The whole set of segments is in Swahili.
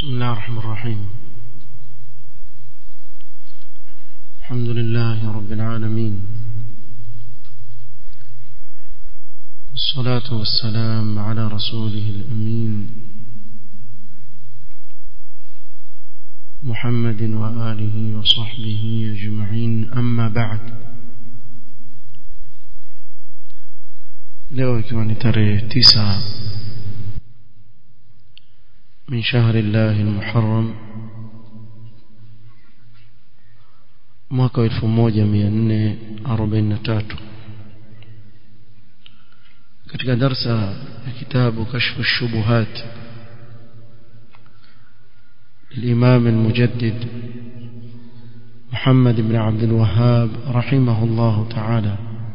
بسم الله الرحمن الرحيم الحمد لله رب العالمين والصلاة والسلام على رسوله الأمين محمد وآله وصحبه أجمعين أما بعد leo ikiwa ni tarehe tisa من شهر الله المحرم mwaka 1443 katika darsa ya kitabu kashfu shubuhat الإمام المجدد محمد بن عبد الوهاب رحمه الله تعالى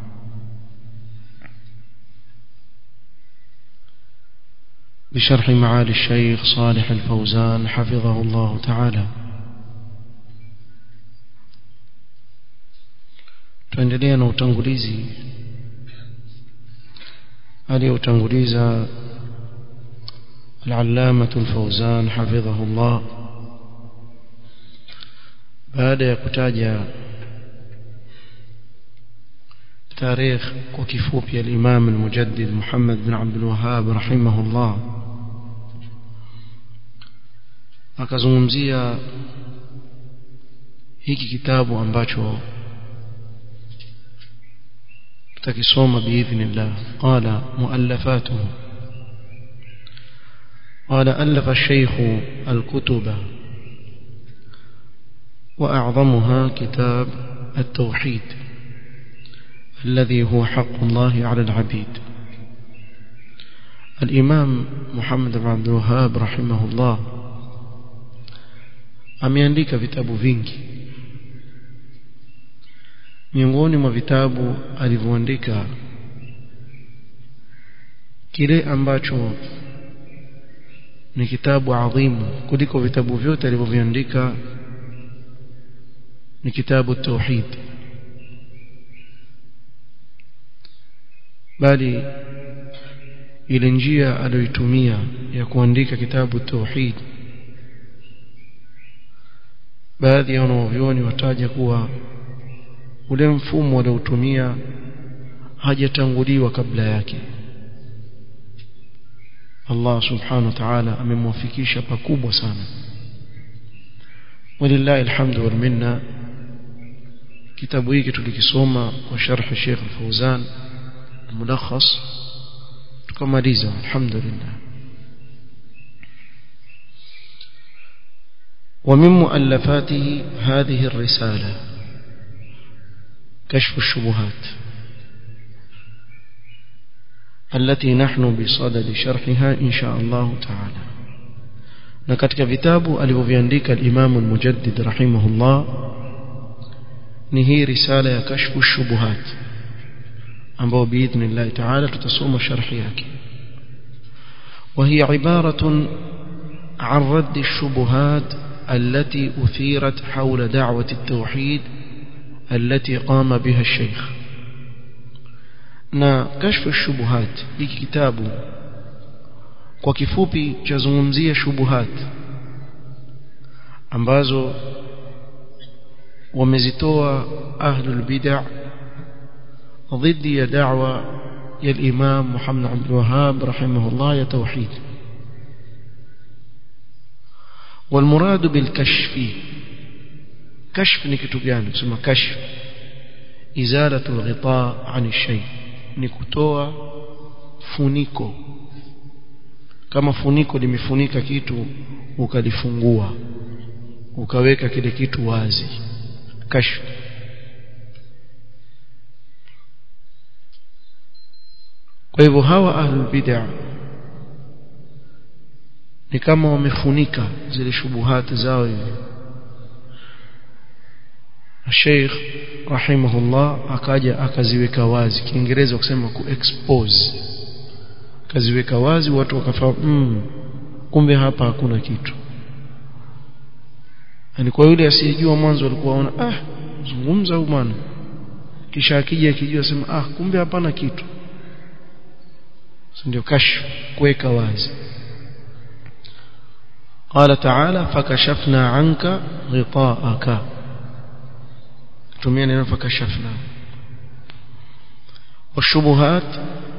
بشرح معالي الشيخ صالح الفوزان حفظه الله تعالى tuendelea na utangulizi aliyoutanguliza العلامة الفوزان حفظه الله baada ya kutaja تاريخ وكفوبي الإمام المجدد محمد بن عبد الوهاب رحمه الله akazungumzia hiki kitabu ambacho tutakisoma biidhnillah qala muallafatuhu قال ألف الشيخ الكتب وأعظمها كتاب التوحيد الذي هو حق الله على العبيد الإمام محمد بن عبد الوهاب رحمه الله ameandika vitabu vingi miongoni mwa vitabu alivyoandika kile ambacho ni kitabu adhimu kuliko vitabu vyote alivyoviandika ni kitabu tauhid bali ile njia aliyoitumia ya kuandika kitabu tauhid baadhi ya wanavyuoni wataja kuwa ule mfumo aliotumia hajatanguliwa kabla yake Allah subhanahu wa ta'ala amemwafikisha pakubwa sana walillahi alhamdu wal minna kitabu hiki tulikisoma kwa sharh Sheikh Al-Fauzan mulakhas tukamaliza alhamdulillah ومن مؤلفاته هذه الرسالة كشف الشبهات التي نحن بصدد شرحها إن شاء الله تعالى نكتك كتاب alivyoviandika الإمام المجدد رحمه الله نهي رسالة كشف الشبهات ambao باذن الله تعالى tutasoma sharhi yake وهي عبارة عن رد الشبهات التي أثيرت حول دعوة التوحيد التي قام بها الشيخ na kashfu shubuhat hiki kitabu kwa kifupi chazungumzia shubuhat ambazo wamezitoa ahlul bid'ah ضد ya da'wa ya al-Imam Muhammad Abdul Wahhab rahimahullah ya tauhid والمراد بالكشف كشف ni kitu gani kusema kashf izalatu alghita an shay ni kutoa funiko kama funiko limefunika kitu ukalifungua ukaweka kile kitu wazi kashf kwa hivyo hawa ahlul bid'ah ni kama wamefunika zile shubuhati zao hivi Sheikh rahimahullah akaja akaziweka wazi kiingereza kusema ku expose akaziweka wazi watu wakafahamu mm, kumbe hapa hakuna kitu yani kwa yule asiyejua mwanzo alikuwa aona ah zungumza huyu bwana kisha akija akijua sema ah kumbe hapana kitu ndio kashfu kuweka wazi قال تعالى فكشفنا عنك غطاءك تمين فكشفنا والشبهات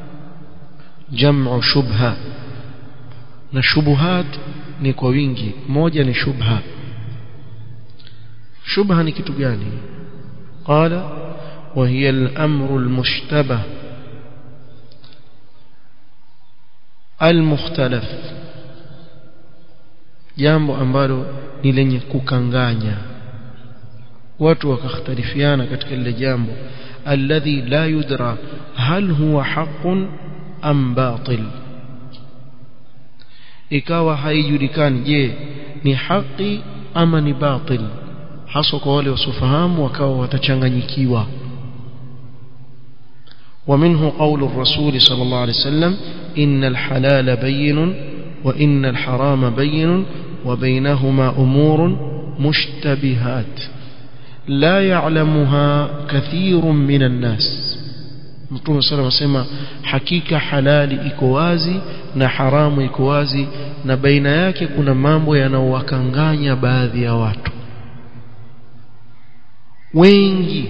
جمع شبهة na shubuhat ni kwa wingi moja ni shubha shubha ni kitu gani qala wa hiya al-amru al-mushtabah al-mukhtalaf jambo ambalo ni lenye kukanganya watu wakakhtalifiana katika lile jambo alladhi la yudra hal huwa haqqun am batil ikawa haijulikani je ni haki ama ni batil hasa kwa wale wasiofahamu wakawa watachanganyikiwa ومنه قول الرسول صلى الله عليه وسلم إن الحلال بين وإن الحرام بين وبينهما أمور مشتبهات لا يعلمها كثير من الناس Mtume صلى الله عليه وسلم hakika halali iko wazi na haramu iko wazi na baina yake kuna mambo yanayowakanganya baadhi ya watu wengi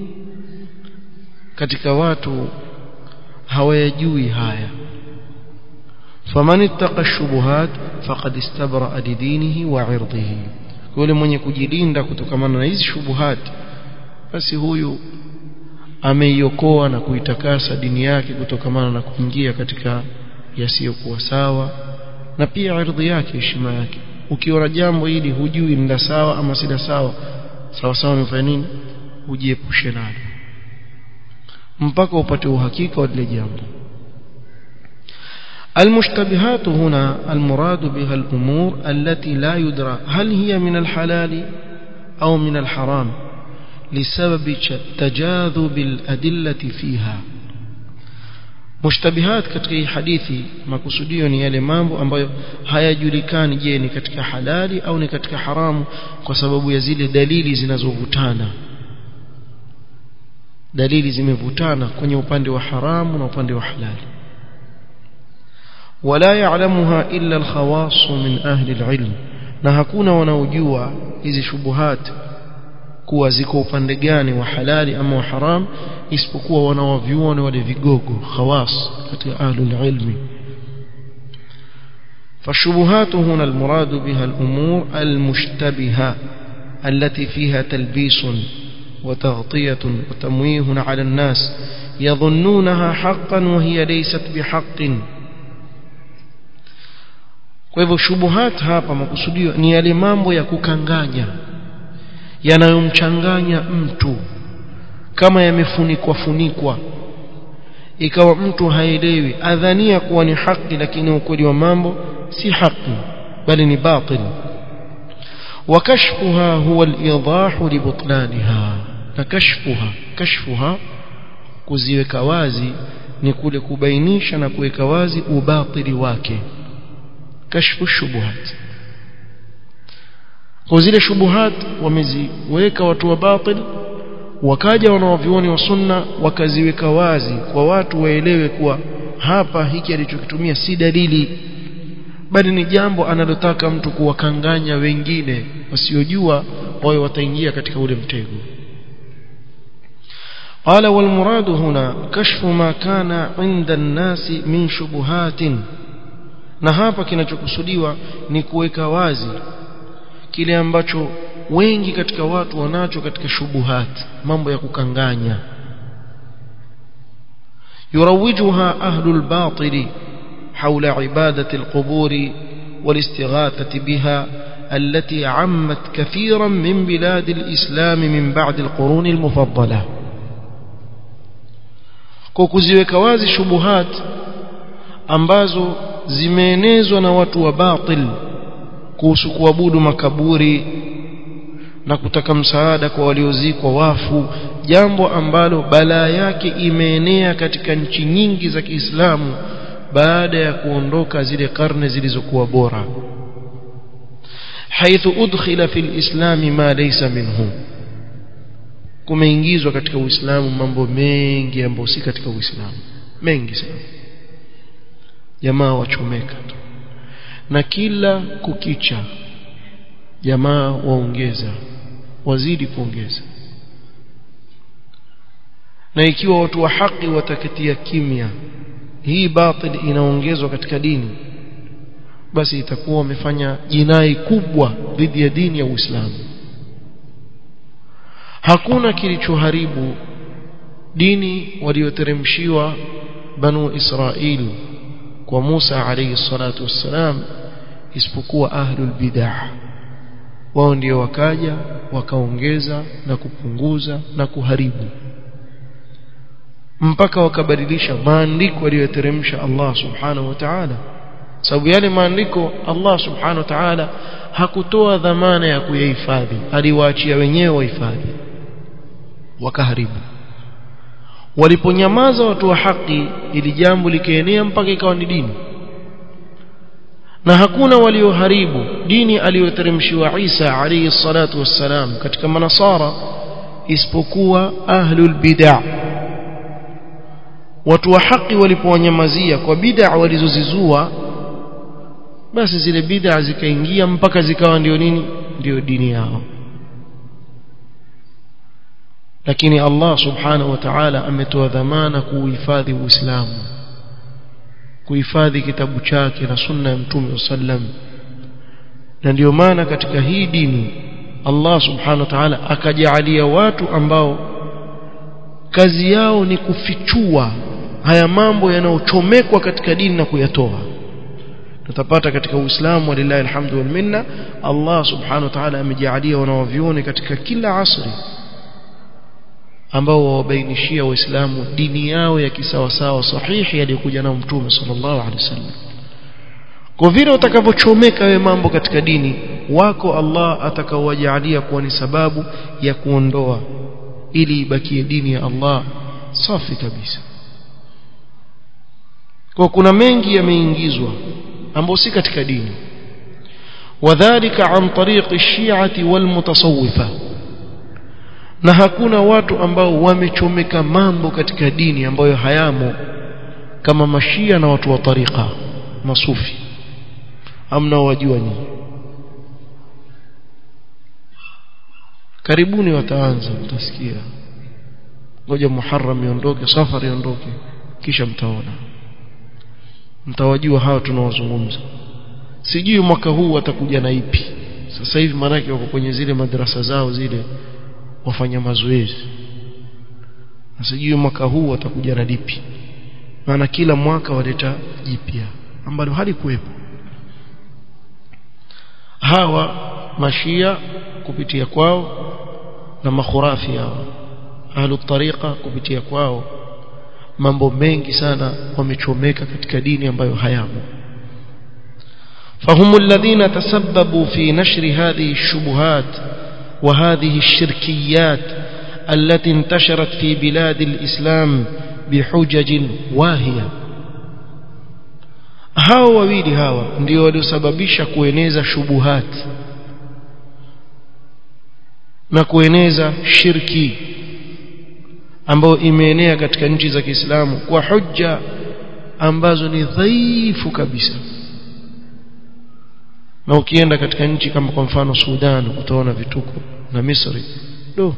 katika watu hawayajui haya faman ittaqa shubuhat faqad istabra lidinihi wa 'irdihi yule mwenye kujilinda kutokamana na hizi shubuhat basi huyu ameiokoa na kuitakasa dini yake kutokamana na kuingia katika yasiyokuwa sawa na pia ardhi yake heshima yake ukiona jambo hili hujui ni la sawa ama si la sawa sawa sawa umefanya nini ujiepushe nalo mpaka upate uhakika wa lile jambo المشتبهات هنا المراد بها الأمور التي لا يدرى هل هي من الحلال أو من الحرام لسبب تجاذب الأدلة فيها mushtabihat katika hii hadithi makusudio ni yale mambo ambayo hayajulikani je ni katika halali au ni katika haramu kwa sababu ya zile dalili zinazovutana dalili zimevutana kwenye upande wa haramu na upande wa halali wala ya'lamuha illa al-khawas min ahli al-ilm na hakuna wanaojua hizi shubuhat kuwa ziko upande gani wa halali ama wa haram isipokuwa wanaoviona wale vigogo khawas katika ahlul ilmi فالشبهات هنا المراد بها الأمور المشتبهة التي فيها تلبيس وتغطية وتمويه على الناس يظنونها حقا وهي ليست بحق kwa hivyo shubuhat hapa makusudio ni yale mambo ya kukanganya yanayomchanganya mtu kama yamefunikwa funikwa ikawa mtu haelewi adhania kuwa ni haki lakini ukweli wa mambo si haki bali ni batil وكشفها هو الإيضاح لبطلانها نكشفها كشفها kuziweka wazi ni kule kubainisha na kuweka wazi ubatili wake kashfu shubuhat kwa zile shubuhat wameziweka watu wa batil wakaja wanaovioni wa sunna wakaziweka wazi kwa watu waelewe kuwa hapa hiki alichokitumia si dalili bali ni jambo analotaka mtu kuwakanganya wengine wasiojua wao wataingia katika ule mtego قال والمراد هنا كشف ما كان عند الناس من شبهات na hapa kinachokusudiwa ni kuweka wazi kile ambacho wengi katika watu wanacho katika shubuhat mambo ya kukanganya yurawijuha ahlul batili حول عبادة القبور والاستغاثة بها التي عمت كثيرا من بلاد الإسلام من بعد القرون المفضلة kukuziweka wazi shubuhat ambazo zimeenezwa na watu wa batil kuhusu kuabudu makaburi na kutaka msaada kwa waliozikwa wafu jambo ambalo balaa yake imeenea katika nchi nyingi za Kiislamu baada ya kuondoka zile karne zilizokuwa bora haithu udkhila fil islami ma laysa minhu kumeingizwa katika uislamu mambo mengi ambayo si katika uislamu mengi sana jamaa wachomeka tu na kila kukicha jamaa waongeza wazidi kuongeza na ikiwa watu wa haki wataketia kimya hii batil inaongezwa katika dini basi itakuwa wamefanya jinai kubwa dhidi ya dini ya Uislamu hakuna kilichoharibu dini walioteremshiwa banu Israil kwa Musa alayhi salatu wassalam isipokuwa ahlul bid'ah wao ndio wakaja wakaongeza na kupunguza na kuharibu mpaka wakabadilisha maandiko aliyoteremsha Allah subhanahu wa ta'ala sababu yale maandiko Allah subhanahu wa ta'ala hakutoa dhamana ya kuyahifadhi aliwaachia wenyewe wahifadhi wakaharibu waliponyamaza watu wa haki ili jambo likaenea mpaka ikawa ni dini na hakuna walioharibu dini aliyoteremshiwa Isa alayhi salatu wassalam katika manasara isipokuwa ahlul bid'ah watu wa haki walipowanyamazia kwa bid'a walizozizua basi zile bid'a zikaingia mpaka zikawa ndio nini ndio dini yao lakini Allah subhanahu wa ta'ala ametoa dhamana kuhifadhi Uislamu kuhifadhi kitabu chake na sunna ya Mtume sallam na ndio maana katika hii dini Allah subhanahu wa ta'ala akajalia watu ambao kazi yao ni kufichua haya mambo yanayochomekwa katika dini na kuyatoa tutapata katika Uislamu walillahi alhamdu wal minna Allah subhanahu wa ta'ala amejalia wanaovione katika kila asri ambao wawabainishia waislamu dini yao ya kisawasawa sahihi aliyokuja nao mtume sallallahu alaihi wasallam kwa vile utakavyochomeka wewe mambo katika dini wako Allah atakaowajalia kuwa ni sababu ya kuondoa ili ibakie dini ya Allah safi kabisa kwa kuna mengi yameingizwa ambayo si katika dini wadhālika an tariqi ash-shi'ati wal mutasawwifa na hakuna watu ambao wamechomeka mambo katika dini ambayo hayamo kama mashia na watu wa tariqa masufi amna wajua nyinyi karibuni wataanza mtasikia ngoja muharram iondoke safari iondoke kisha mtaona mtawajua hawa tunawazungumza sijui mwaka huu watakuja na ipi sasa hivi maanake wako kwenye zile madrasa zao zile wafanya mazoezi na sijui mwaka huu watakuja na lipi maana kila mwaka waleta jipya ambalo halikuwepo hawa mashia kupitia kwao na makhurafi hao ahlu tariqa kupitia kwao mambo mengi sana wamechomeka katika dini ambayo hayamo فهم الذين تسببوا في نشر هذه الشبهات وهذه الشركيات التي انتشرت في بلاد الإسلام بحجج واهية hao wawili hawa ndio waliosababisha kueneza shubuhat na kueneza shirki ambayo imeenea katika nchi za Kiislamu kwa hujja ambazo ni dhaifu kabisa na ukienda katika nchi kama kwa mfano Sudan utaona vituko na Misri do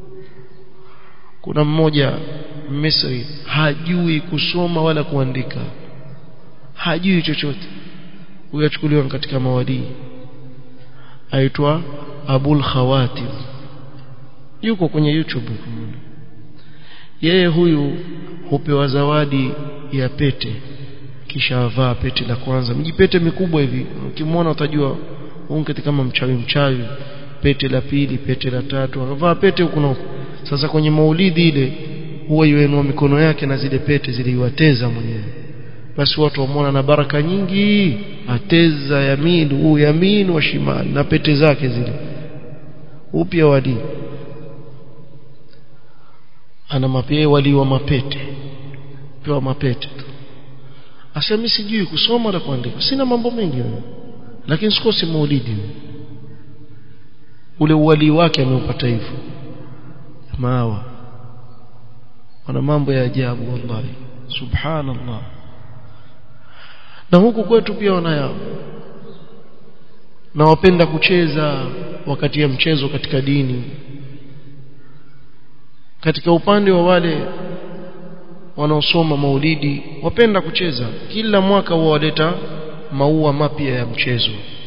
kuna mmoja Misri hajui kusoma wala kuandika hajui chochote huyo achukuliwa katika mawadii aitwa Abul Khawatim yuko kwenye YouTube yeye huyu hupewa zawadi ya pete kisha avaa pete la kwanza mjipete mikubwa hivi ukimwona utajua unketi kama mchawi mchawi pete la pili pete la tatu akavaa pete huku na huku sasa kwenye maulidi ile huwa yuenua mikono yake na zile pete ziliwateza mwenyewe basi watu wamwona na baraka nyingi ateza yamin huu yamin wa shimali na pete zake zile upya wali ana mapee wali wa mapete pewa mapete tu asema sijui kusoma na kuandika sina mambo mengi wewe lakini sikosi maulidi ule uwali wake ameupata hivyo maawa wana mambo ya ajabu wallahi subhanallah na huku kwetu pia wanayao na wapenda kucheza wakati ya mchezo katika dini katika upande wa wale wanaosoma maulidi wapenda kucheza kila mwaka huwa waleta maua mapya ya mchezo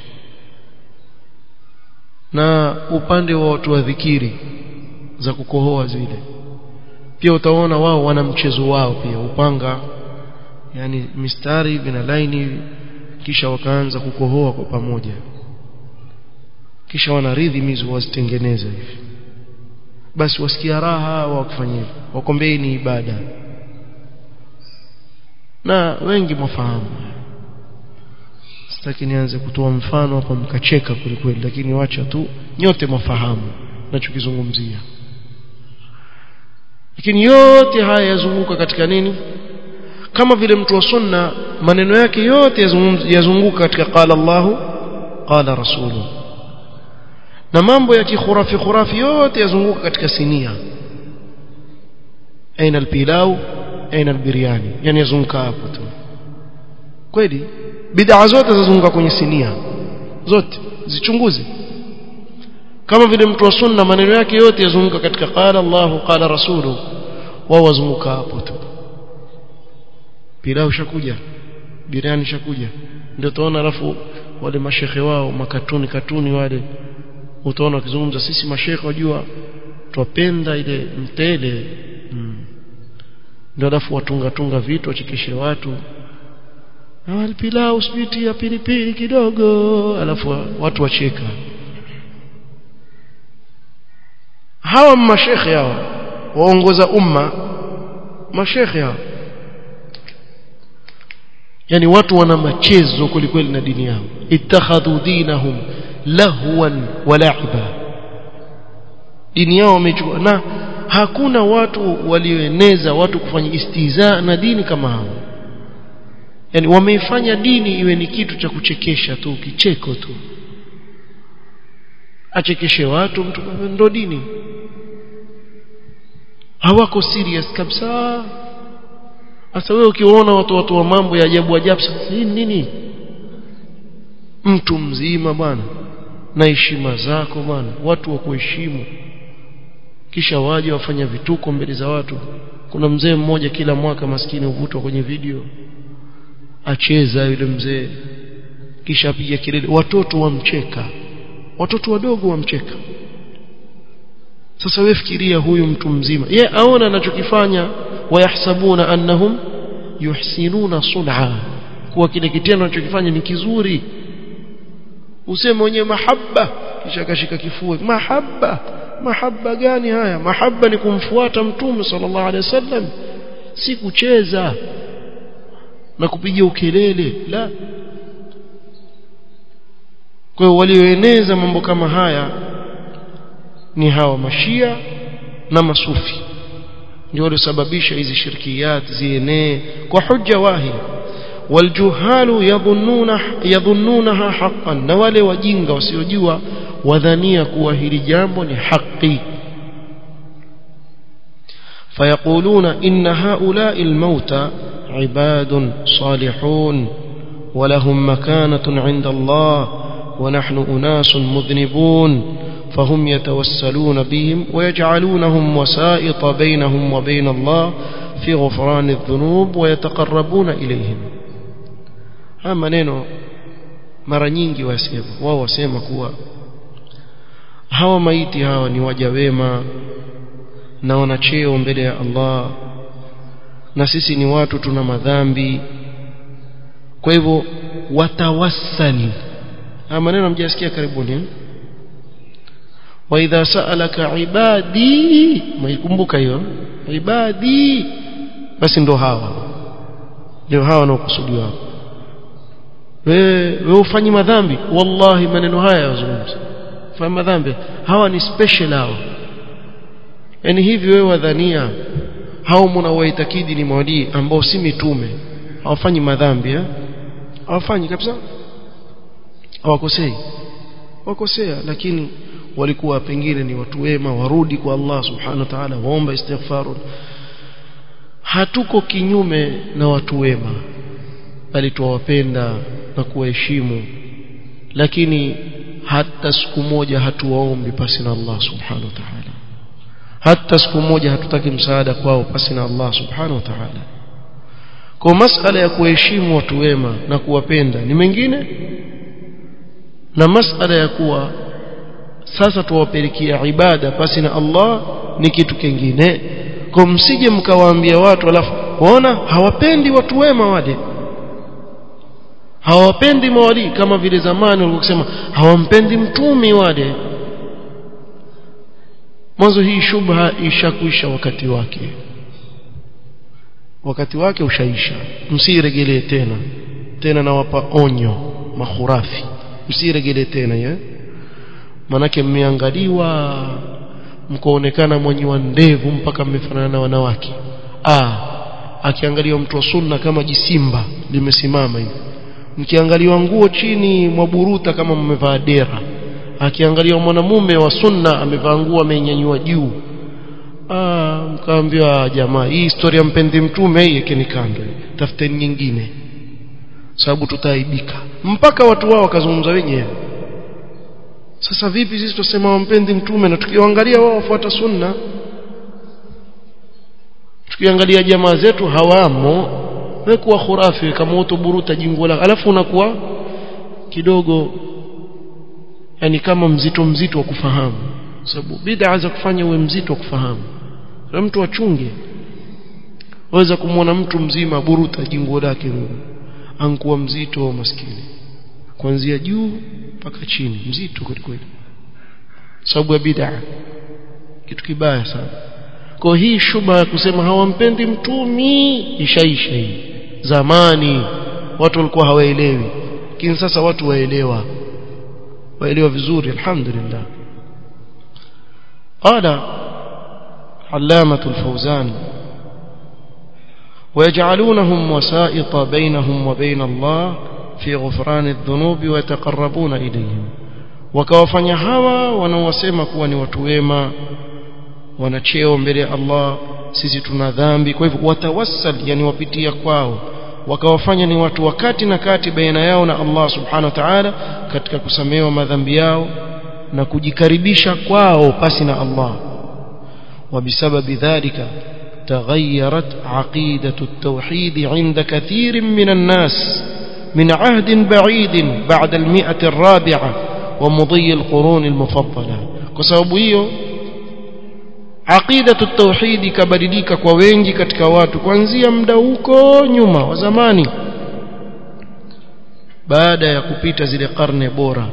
na upande wa watu wa dhikiri za kukohoa zile pia utaona wao wana mchezo wao pia upanga yani mistari hivi na laini hivi kisha wakaanza kukohoa kwa pamoja kisha wana rhythm hizo wazitengeneza hivi basi wasikia raha wa kufanya wakombei ni ibada na wengi mwafahamu sitaki nianze kutoa mfano hapa mkacheka kwelikweli lakini wacha tu nyote mwafahamu nachokizungumzia lakini yote haya yazunguka katika nini kama vile mtu wa sunna maneno yake yote yazunguka katika qala Allahu qala rasulu na mambo ya kikhurafi khurafi yote yazunguka katika sinia aina alpilau aina albiryani yani yazunguka hapo tu kweli bid'a zote zazunguka kwenye sinia zote zichunguze kama vile mtu wa sunna maneno yake yote yazunguka katika qala Allahu qala rasulu wao wazunguka hapo tu pilau shakuja biriani shakuja ndio tunaona alafu wale mashekhe wao makatuni katuni wale utaona wakizungumza sisi mashekhe wajua twapenda ile mtele mm. ndio alafu watunga tunga vitu wachekeshe watu na pilau sweet ya pilipili kidogo alafu watu wacheka hawa mashekhe hawa waongoza umma mashekhe hawa yani watu wana machezo kwelikweli na dini yao ittakhadhu dinahum lahwan wa la'iba dini yao wamechukua na hakuna watu walioeneza watu kufanya istiza na dini kama hao yani wameifanya dini iwe ni kitu cha kuchekesha tu kicheko tu achekeshe watu mtu ndo dini hawako serious kabisa sasa wewe ukiona watu watu wa mambo ya ajabu ajabu hii nini mtu mzima bwana na heshima zako bwana watu wa kuheshimu kisha waje wafanya vituko mbele za watu kuna mzee mmoja kila mwaka maskini huvutwa kwenye video acheza yule mzee kisha apiga kelele watoto wamcheka watoto wadogo wamcheka sasa wewe fikiria huyu mtu mzima ye aona anachokifanya wayahsabuna annahum yuhsinuna sun'a kuwa kile kitendo anachokifanya ni kizuri useme mwenyewe mahaba kisha akashika kifua mahaba mahaba gani haya mahaba ni kumfuata mtume sallallahu alaihi wasallam si kucheza na kupiga ukelele la kwa hiyo walioeneza mambo kama haya ni hawa mashia na masufi ndio waliosababisha hizi shirkiyat zienee kwa hujja wahi waljuhalu yadhunnuna yadhunnunaha haqqan na wale wajinga wasiojua wadhania kuwa hili jambo ni haki فيقولون إن هؤلاء الموتى عباد صالحون ولهم مكانة عند الله ونحن أناس مذنبون فهم يتوسلون بهم ويجعلونهم وسائط بينهم وبين الله في غفران الذنوب ويتقربون إليهم هما نينو mara nyingi wasema wao wasema kuwa hawa maiti hawa ni waja wema na wana cheo mbele ya Allah na sisi ni watu tuna madhambi kwa hivyo watawassali haya maneno mjasikia karibuni wa idha sa'alaka ibadi maikumbuka hiyo ibadi basi ndo hawa ndio hawa wanaokusudiwa hapo wewe wewe ufanyi madhambi wallahi maneno haya yazungumza fanya madhambi hawa ni special hawa yani hivi wewe wadhania hao mnawaitakidi ni mawalii ambao si mitume hawafanyi madhambi eh hawafanyi kabisa hawakosei wakosea lakini walikuwa pengine ni watu wema warudi kwa Allah subhanahu wa ta'ala waomba istighfar hatuko kinyume na watu wema bali tuwapenda na kuwaheshimu lakini hata siku moja hatuwaombi pasi na Allah subhanahu wa ta'ala hata siku moja hatutaki msaada kwao pasi na Allah subhanahu wa ta'ala kwa masala ya kuheshimu watu wema na kuwapenda ni mengine na masala ya kuwa sasa tuwapelekea ibada pasi na Allah ni kitu kingine kwa msije mkawaambia watu alafu waona hawapendi watu wema wale hawapendi mawali kama vile zamani walikusema hawampendi mtumi wale mwanzo hii shubha ishakwisha wakati wake wakati wake ushaisha msiregelee tena tena nawapa onyo mahurafi msiregelee tena ye manake mmeangaliwa mkaonekana mwenye wa ndevu mpaka mmefanana na wanawake ah akiangaliwa mtu wa sunna kama jisimba limesimama hivi mkiangaliwa nguo chini mwaburuta kama mmevaa dera akiangaliwa mwanamume wa sunna amevaa nguo amenyanyua juu ah mkaambiwa jamaa hii historia mpendi mtume hii yake ni kando tafuteni nyingine sababu tutaaibika mpaka watu wao wakazungumza wenyewe sasa vipi sisi tusema wampendi mtume na tukiwaangalia wao wafuata sunna tukiangalia jamaa zetu hawamo wewe kuwa khurafi kama utoburuta jingo la alafu unakuwa kidogo yani kama mzito mzito wa kufahamu sababu bid'a za kufanya uwe mzito wa kufahamu na mtu achunge waweza kumwona mtu mzima buruta jingo lake ankuwa mzito wa maskini kuanzia juu mpaka chini mzito kweli kweli sababu ya bid'a kitu kibaya sana kwa hii shuba ya kusema hawampendi mtumi ishaisha hii zamani watu walikuwa hawaelewi lakini sasa watu waelewa waelewa vizuri alhamdulillah قال علامة الفوزان ويجعلونهم وسائط بينهم وبين الله في غفران الذنوب ويتقربون إليهم wakawafanya hawa wanaowasema kuwa ni watu wema wana cheo mbele ya Allah sisi tuna dhambi kwa hivyo watawassal yani wapitia kwao wakawafanya ni watu wakati na kati baina yao na Allah subhanahu wa ta'ala katika kusamehewa madhambi yao na kujikaribisha kwao pasi na Allah وبسبب ذلك تغيرت عقيدة التوحيد عند كثير من الناس من عهد بعيد بعد المئة الرابعة ومضي القرون المفضلة كسبب aqidatu tauhid ikabadilika kwa wengi katika watu kuanzia muda huko nyuma wa zamani baada ya kupita zile karne bora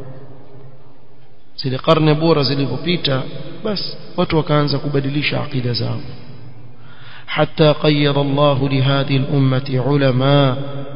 zile karne bora zilizopita basi watu wakaanza kubadilisha aqida zao حتى قيض الله لهذه الأمة علماء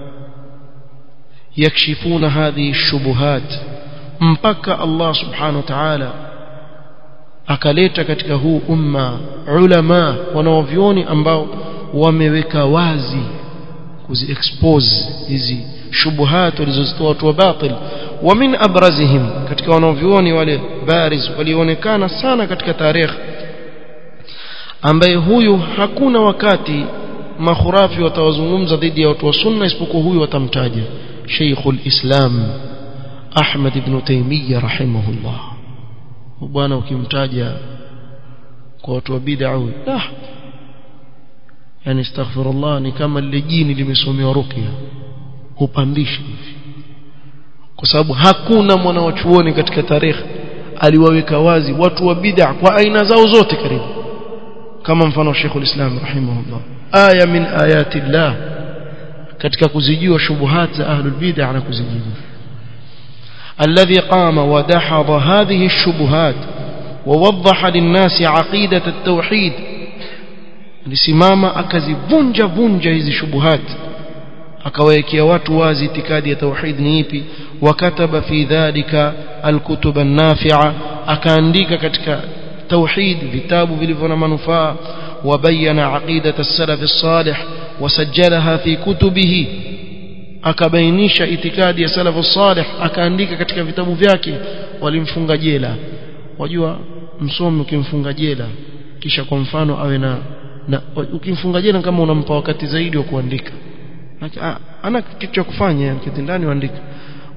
يكشفون هذه الشبهات مبكى الله سبحانه وتعالى akaleta katika huu umma ulama wanaovioni ambao wameweka wazi kuzi expose hizi shubuhat walizozitoa watu wa batil wa min abrazihim katika wanaovioni wale bariz walionekana sana katika tarehe ambaye huyu hakuna wakati makhurafi watawazungumza dhidi ya watu wa sunna isipokuwa huyu watamtaja Sheikhul Islam Ahmad ibn Taymiyyah rahimahullah bwana ukimtaja kwa watu wa bid'a ah yani astaghfirullah ni kama lile jini limesomewa ruqya upandishi hivi kwa sababu hakuna mwana wa chuoni katika tarehe aliwaweka wazi watu wa bid'a kwa aina zao zote karibu kama mfano Sheikh ulislam rahimahullah aya min ayati llah katika kuzijua shubuhat za ahlul bid'a na kuzijua الذي قام ودحض هذه الشبهات ووضح للناس عقيدة التوحيد lisimama akazivunja vunja hizi shubuhat akawawekea watu wazi itikadi ya tauhid ni ipi wakataba fi dhalika alkutub an-nafi'a akaandika katika tauhid vitabu vilivyo na manufaa wabayana aqidata as-salaf as-salih wasajjalaha fi kutubihi akabainisha itikadi ya salafu salih akaandika katika vitabu vyake walimfunga jela wajua msomi ukimfunga jela kisha kwa mfano awe na, na ukimfunga jela kama unampa wakati zaidi wa kuandika ana kitu cha kufanya kitindani uandika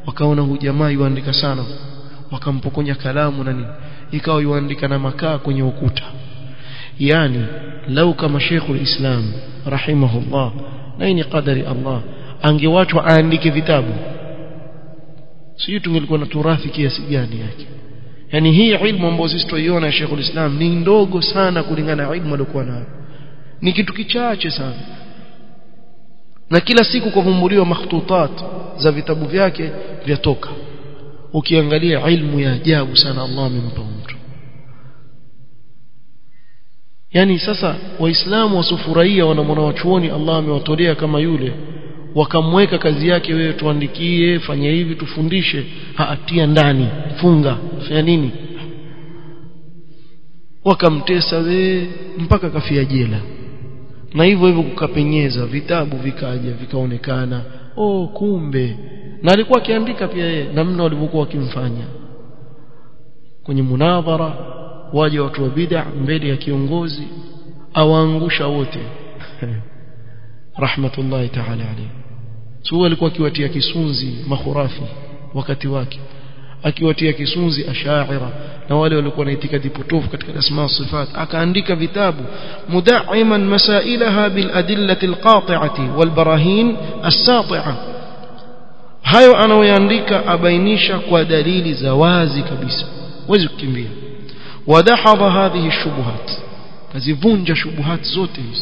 wakaona huyu jamaa yuandika sana wakampokonya kalamu na nini ikawa yuandika na makaa kwenye ukuta yani lau kama Sheikhul Islam rahimahullah na hii ni qadari Allah angewachwa aandike vitabu sio tungelikuwa na turathi kiasi gani yake yani hii ilmu ambayo sisi tuiona ya Sheikhul Islam ni ndogo sana kulingana na ilmu aliyokuwa nayo ni kitu kichache sana na kila siku kuvumbuliwa makhtutat za vitabu vyake vyatoka ukiangalia ilmu ya ajabu sana Allah amempa mtu yani sasa waislamu wasufurahia wanamwona wachuoni Allah amewatolea kama yule wakamweka kazi yake wewe tuandikie fanya hivi tufundishe haatia ndani funga fanya nini wakamtesa we mpaka kafia jela na hivyo hivyo kukapenyeza vitabu vikaja vikaonekana oh kumbe na alikuwa akiandika pia yeye namna walivyokuwa wakimfanya kwenye munadhara waje watu wa bid'a mbele ya kiongozi awaangusha wote rahmatullahi ta'ala alayhi so alikuwa akiwatia kisunzi mahurafi wakati wake akiwatia kisunzi ashaira na wale walikuwa na itikadi potofu katika asma sifat akaandika vitabu mudaiman masailaha bil adillati al qati'ati wal barahin as-sati'a hayo anayoandika abainisha kwa dalili za wazi kabisa huwezi kukimbia wadahadha hadhihi shubuhat kazivunja shubuhat zote hizi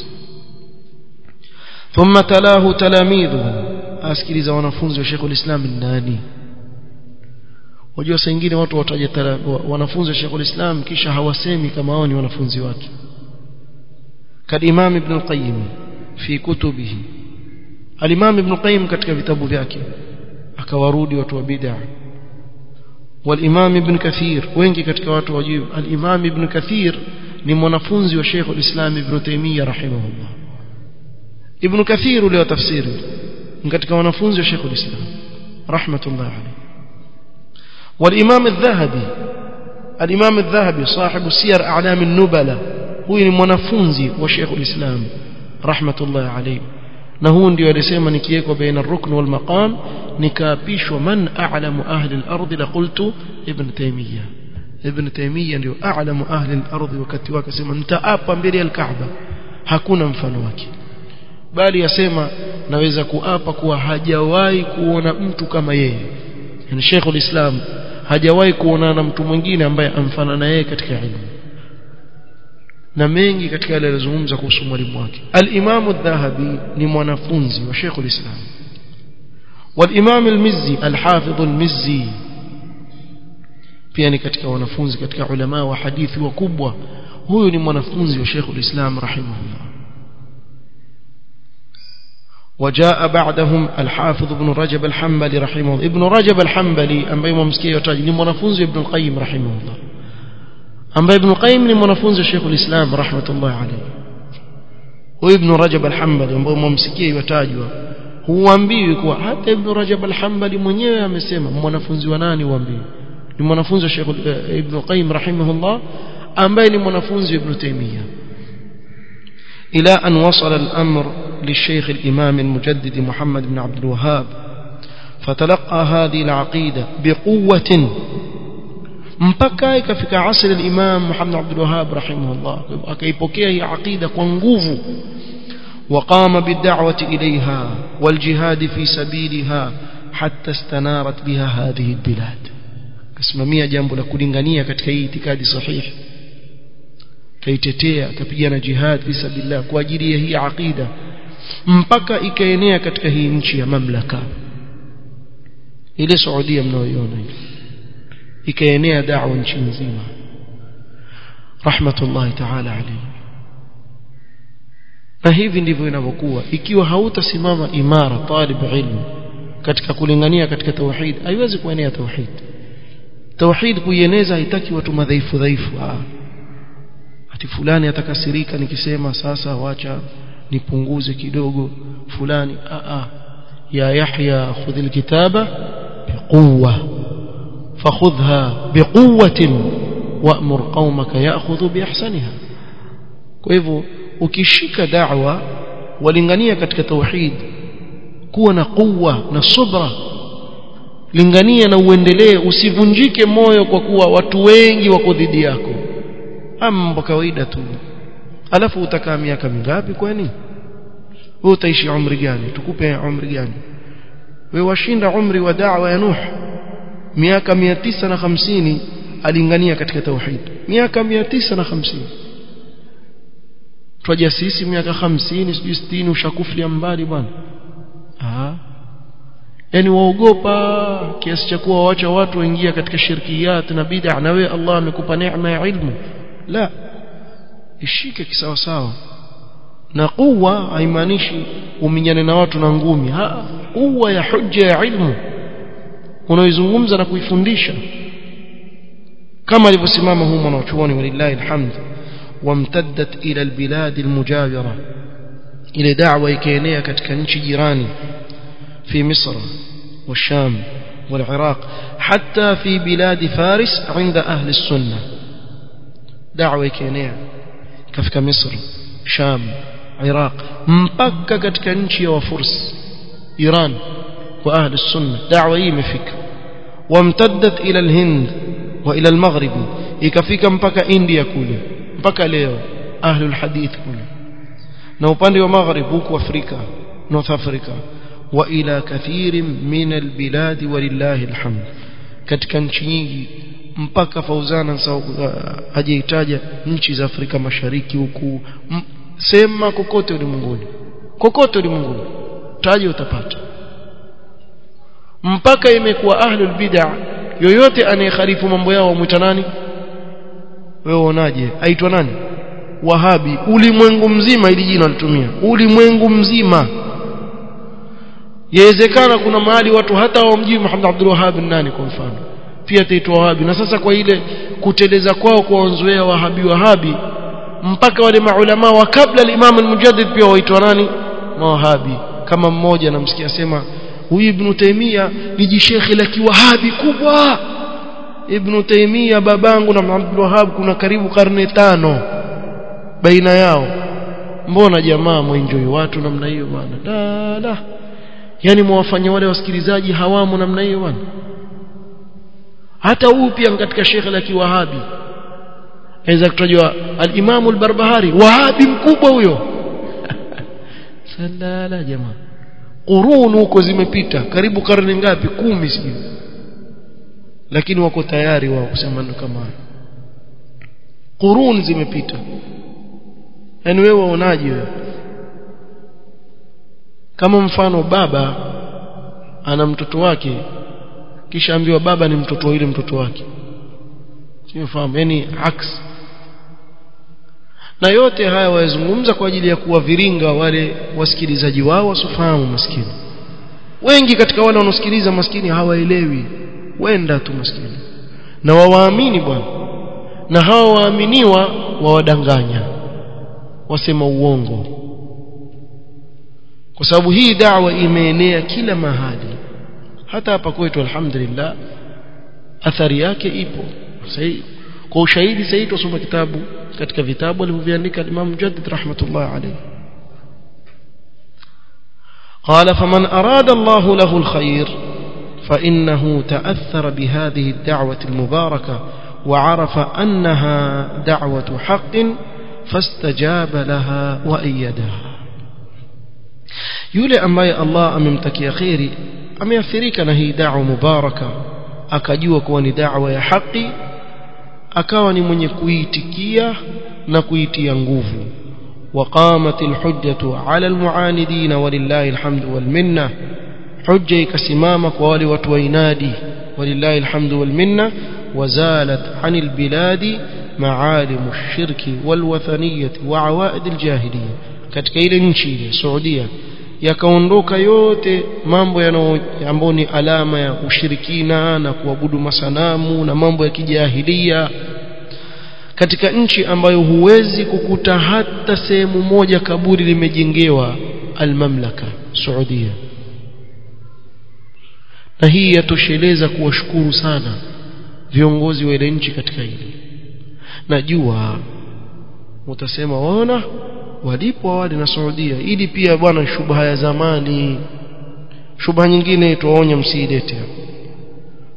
ثم تلاه تلاميذه asikiliza wanafunzi wa Sheikhul Islam nani wajua saa nyingine watu wataja wanafunzi wa Sheikhul Islam kisha hawasemi kama hao ni wanafunzi wake كالإمام ابن القيم في كتبه الإمام ابن القيم katika vitabu vyake akawarudi watu wa bid'ah والإمام ابن كثير wengi katika watu wajib al-Imam ibn Kathir ni mwanafunzi wa Sheikh al-Islam Ibn Taymiyyah rahimahullah Ibn Kathir ule wa tafsiri katika wanafunzi wa Sheikh al-Islam rahmatullah alayhi والإمام الذهبي الإمام الذهبي صاحب سير أعلام النبلة هو ni mwanafunzi wa Sheikh al-Islam rahmatullah alayhi na huu ndio alisema nikiwekwa baina rukn wal maqam nikaapishwa man a'lamu ahli al-ardh la qultu ibn taymiyyah ibn taymiyyah ndio a'lamu ahli al-ardh wakati wake sema nitaapa mbele ya al-kaaba hakuna mfano wake bali yasema naweza kuapa kuwa hajawahi kuona mtu kama yeye yani Sheikh al-Islam hajawahi kuonana na mtu mwingine ambaye amfanana na yeye katika ilmu na mengi katika yale alizungumza kuhusu mwalimu wake al-Imam al-Dhahabi ni mwanafunzi wa Sheikh al-Islam wal-Imam al-Mizzi al-Hafidh al-Mizzi pia ni katika wanafunzi katika ulama wa hadithi wakubwa huyu ni mwanafunzi wa Sheikh al-Islam rahimahullah وجاء بعدهم الحافظ ابن رجب الحنبلي رحمه الله ابن رجب الحنبلي ambaye mumsikia yotaji ni mwanafunzi ibn al-Qayyim rahimahullah ambaye ibn Qayyim ni mwanafunzi wa Sheikh al-Islam rahmatullah alayhi huyu ibn Rajab al-Hanbali ambaye mumsikia yotajwa huambiwi kuwa hata ibn Rajab al-Hanbali mwenyewe amesema mwanafunzi wa nani huambiwi ni mwanafunzi wa Sheikh ibn Qayyim rahimahullah ambaye ni mwanafunzi wa Ibn Taymiyyah إلى أن وصل الأمر للشيخ الإمام المجدد محمد بن عبد الوهاب فتلقى هذه العقيدة بقوة mpaka ikafika asri al-Imam Muhammad Abdul Wahhab rahimahullah akaipokea hii aqida kwa nguvu وقام بالدعوة إليها والجهاد في سبيلها حتى استنارت بها هذه البلاد kasimamia jambo la kulingania katika hii itikadi sahihi kaitetea akapigana jihad fi sabilillah kwa ajili ya hii aqida mpaka ikaenea katika hii nchi ya mamlaka ile Saudia mnayoiona hiyo ikaenea da'wa nchi nzima rahmatullahi ta'ala alayhi na hivi ndivyo inavyokuwa ikiwa hautasimama imara talib ilmu katika kulingania katika tauhid haiwezi kuenea tauhid tauhid kuieneza haitaki watu madhaifu dhaifu ati fulani atakasirika nikisema sasa wacha nipunguze kidogo fulani a a ya yahya khudh alkitaba biquwwa fakhudha biquwwatin wa'mur qaumaka ya'khudhu biahsaniha kwa hivyo ukishika da'wa walingania katika tauhid kuwa na quwwa na subra lingania na uendelee usivunjike moyo kwa kuwa watu wengi wako dhidi yako mambo kawaida tu alafu utakaa miaka mingapi kwani wewe utaishi umri gani tukupe umri gani wewe washinda umri wa da'wa ya Nuh miaka 950 alingania katika tauhid miaka 950 twaja sisi miaka 50 sijui 60 ushakuflia mbali bwana ah yani waogopa kiasi cha kuwa waacha watu waingia katika shirkiyat na bid'a na wewe Allah amekupa neema ya ilmu la ishike kisawa sawa na quwa haimaanishi uminyane na watu na ngumi ha quwa ya hujja ya ilmu unaoizungumza na kuifundisha kama alivyosimama huyu mwanachuoni walillahi alhamd wamtaddat ila albilad almujawira ile da'wa ikaenea katika nchi jirani في مصر والشام والعراق حتى في بلاد فارس عند أهل السنة دعوة كينيا كفك مصر شام عراق مبكة katika nchi ya wafurs Iran wa ahli sunna da'wa hii imefika wamtaddat ila alhind wa ila almaghrib ikafika mpaka India kule mpaka leo ahli alhadith kule na upande wa maghrib huko Afrika North Africa وإلى كثير من البلاد ولله الحمد katika nchi nyingi mpaka Fauzana hajaitaja nchi za Afrika Mashariki huku sema kokote ulimwenguni kokote ulimwenguni taje utapata mpaka imekuwa ahlul bid'ah yoyote anayekhalifu mambo yao mwita nani wewe unaje aitwa nani wahabi ulimwengu mzima ili jina litumia ulimwengu mzima yawezekana kuna mahali watu hata hawamjui Muhammad Abdul Wahhab nani kwa mfano pia taitwa Wahabi na sasa kwa ile kuteleza kwao kuwaonzoea Wahabi Wahabi mpaka wale maulama wa kabla al-Imam al-Mujaddid pia waitwa nani Mawahabi kama mmoja namsikia sema huyu Ibn Taymiyyah ni jishekhi la kiwahabi kubwa Ibn Taymiyyah babangu na Abdul Wahhab kuna karibu karne tano baina yao mbona jamaa mwenjoi watu namna hiyo bwana la la yani mwafanya wale wasikilizaji hawamu namna hiyo bwana hata huu pia katika shekhe la kiwahabi aweza kutajwa al-Imam al-Barbahari wahabi mkubwa huyo salala jamaa qurun huko zimepita karibu karne ngapi kumi sijui lakini wako tayari wao kusema ndo kama qurun zimepita yani wewe waonaje wewe kama mfano baba ana mtoto wake kisha ambiwa baba ni mtoto yule mtoto wake sifahamu yani aks na yote haya wayazungumza kwa ajili ya kuwaviringa wale wasikilizaji wao wasofahamu maskini wengi katika wale wanaosikiliza maskini hawaelewi wenda tu maskini na wawaamini bwana na hawa waaminiwa wawadanganya wasema uongo kwa sababu hii da'wa imeenea kila mahali hata hapa kwetu alhamdulillah athari yake ipo sahi kwa ushahidi sahihi tusome kitabu katika vitabu alivyoviandika Imam Mujaddid rahmatullah alayhi قال فمن أراد الله له الخير فإنه تأثر بهذه الدعوة المباركة وعرف أنها دعوة حق فاستجاب لها وأيدها yule ambaye Allah amemtakia khairi ameathirika na hii da'wa mubaraka akajua kuwa ni da'wa ya haki akawa ni mwenye kuitikia na kuitia nguvu وقامت الحجة على المعاندين ولله الحمد والمنة حجة كسمامك وولي وتوينادي ولله الحمد والمنة وزالت عن البلاد معالم الشرك والوثنية وعوائد الجاهلية katika ile nchi ile Saudia yakaondoka yote mambo ambayo ni alama ya ushirikina na kuabudu masanamu na mambo ya kijahilia katika nchi ambayo huwezi kukuta hata sehemu moja kaburi limejengewa almamlaka Saudia na hii yatosheleza kuwashukuru sana viongozi wa ile nchi katika hili najua utasema waona walipo wale na Saudia ili pia bwana shubha ya zamani shubha nyingine tuwaonya msiilete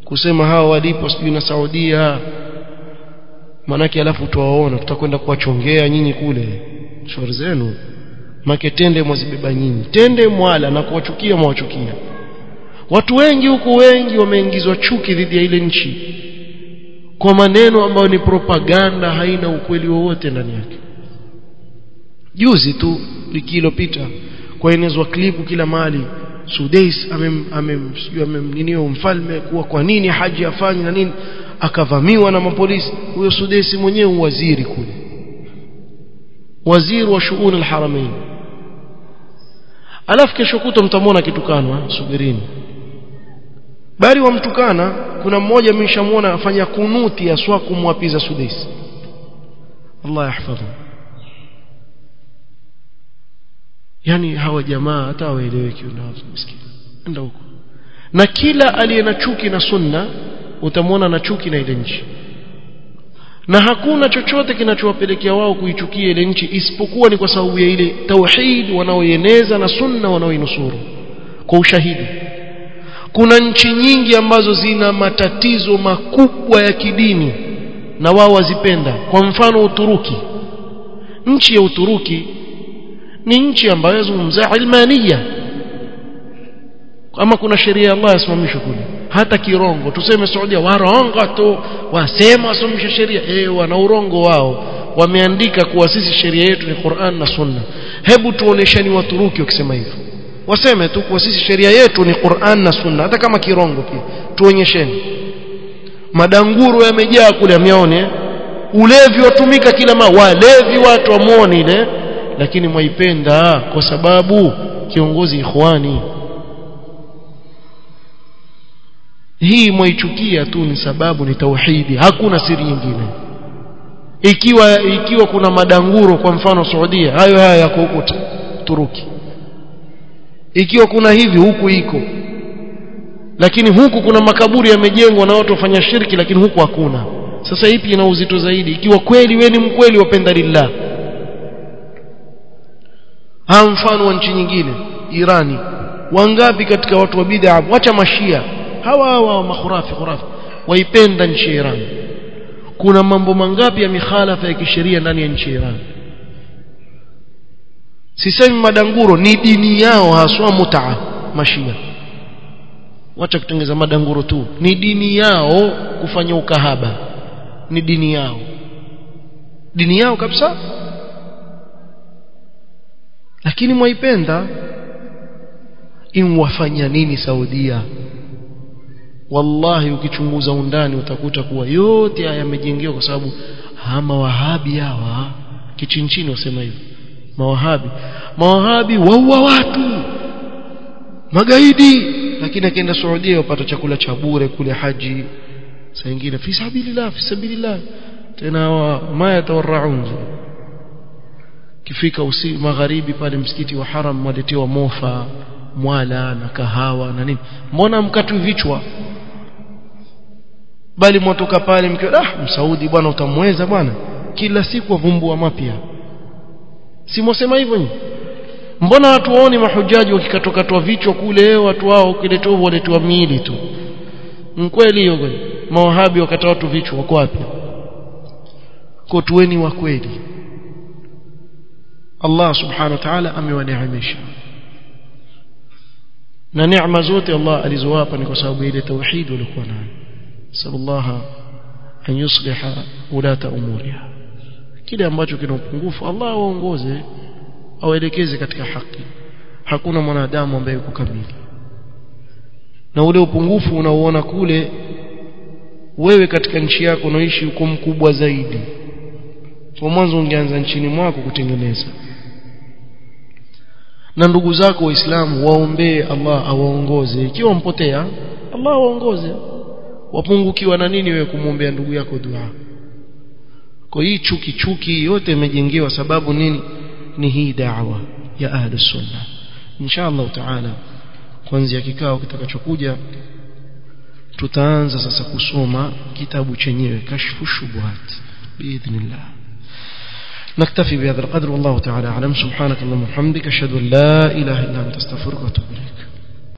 kusema hawa walipo sijui na Saudia manake alafu tuwaona tutakwenda kuwachongea nyinyi kule shauri zenu make tende mwazibeba nyinyi tende mwala na kuwachukia mwawachukia watu wengi huku wengi wameingizwa chuki dhidi ya ile nchi kwa maneno ambayo ni propaganda haina ukweli wowote ndani yake juzi tu wiki iliyopita kwaenezwa klipu kila mahali Sudais amem amem sijui amemninio mfalme kuwa kwa nini haji afanye na nini akavamiwa na mapolisi huyo Sudais mwenyewe waziri kule waziri wa shughuli alharamain alafu kesho kuto mtamwona kitukanwa subirini bali wamtukana kuna mmoja mmeshamuona afanya kunuti ya swa kumwapiza Sudais Allah yahfadhu yani hawa jamaa hata waeleweki unaweza msikini enda huko na kila aliye na chuki na sunna utamwona na chuki na ile nchi na hakuna chochote kinachowapelekea wao kuichukia ile nchi isipokuwa ni kwa sababu ya ile tauhid wanaoieneza na sunna wanaoinusuru kwa ushahidi kuna nchi nyingi ambazo zina matatizo makubwa ya kidini na wao wazipenda kwa mfano Uturuki nchi ya Uturuki ni nchi ambayo yazungumza ilmania ama kuna sheria ya Allah yasimamishwe kule hata kirongo tuseme Saudia warongo tu wasema wasimamisha sheria eh wana urongo wao wameandika kuwa sisi sheria yetu ni Qur'an na Sunna hebu tuonesheni waturuki wakisema hivyo waseme tu kuwa sisi sheria yetu ni Qur'an na Sunna hata kama kirongo pia tuonyesheni madanguro yamejaa kule amyaone ulevi watumika kila ma walevi watu wamuone ile lakini mwaipenda kwa sababu kiongozi ikhwani hii mwaichukia tu ni sababu ni tauhidi hakuna siri nyingine ikiwa ikiwa kuna madanguro kwa mfano Saudia hayo haya yako huko Turuki ikiwa kuna hivi huku iko lakini huku kuna makaburi yamejengwa na watu wafanya shirki lakini huku hakuna sasa ipi ina uzito zaidi ikiwa kweli we ni mkweli wapenda lillah ha mfano wa nchi nyingine Irani wangapi katika watu wa bid'a wacha mashia hawa hawa makhurafi khurafi waipenda nchi ya Iran kuna mambo mangapi ya mikhalafa ya kisheria ndani ya nchi ya Iran sisemi madanguro ni dini yao haswa mutaa mashia wacha kutengeza madanguro tu ni dini yao kufanya ukahaba ni dini yao dini yao kabisa lakini mwaipenda imwafanya nini Saudia wallahi ukichunguza undani utakuta kuwa yote haya yamejengewa kwa sababu hama wahabi hawa kichinchini wasema hivyo mawahabi mawahabi waua watu magaidi lakini akienda Saudia wapata chakula cha bure kule haji saa nyingine fi sabilillah fi sabilillah tena ma yatawarraun kifika usi magharibi pale msikiti wa haram mwaletewa mofa mwala na kahawa na nini mbona mkatu vichwa bali mwatoka pale mkiwa ah msaudi bwana utamweza bwana kila siku wavumbua mapya si mwasema hivyo nyinyi mbona watu waoni mahujaji wakikatokatwa vichwa kule watu wao kiletwa waletwa miili tu mkweli hiyo kweli mawahabi wakata watu vichwa wako wapi kwa tuweni wa kweli Allah subhanahu wa ta'ala amewaneemesha na neema zote Allah alizowapa ni kwa sababu ile tauhid walikuwa nayo sallallahu an yusliha ulata umuriha kile ambacho kina upungufu Allah awaongoze awaelekeze katika haki hakuna mwanadamu ambaye yuko kamili na ule upungufu unaoona kule wewe katika nchi yako unaishi uko mkubwa zaidi kwa mwanzo ungeanza nchini mwako kutengeneza na ndugu zako waislamu waombee Allah awaongoze ikiwa mpotea Allah awaongoze wapungukiwa na nini wewe kumwombea ndugu yako dua kwa hii chuki chuki yote imejengewa sababu nini ni hii da'wa ya ahli sunna inshallah taala kuanzia kikao kitakachokuja tutaanza sasa kusoma kitabu chenyewe kashfu shubuhat biidhnillah نكتفي بهذا القدر والله تعالى أعلم سبحانك اللهم وبحمدك أشهد أن لا إله إلا أنت استغفرك وأتوب إليك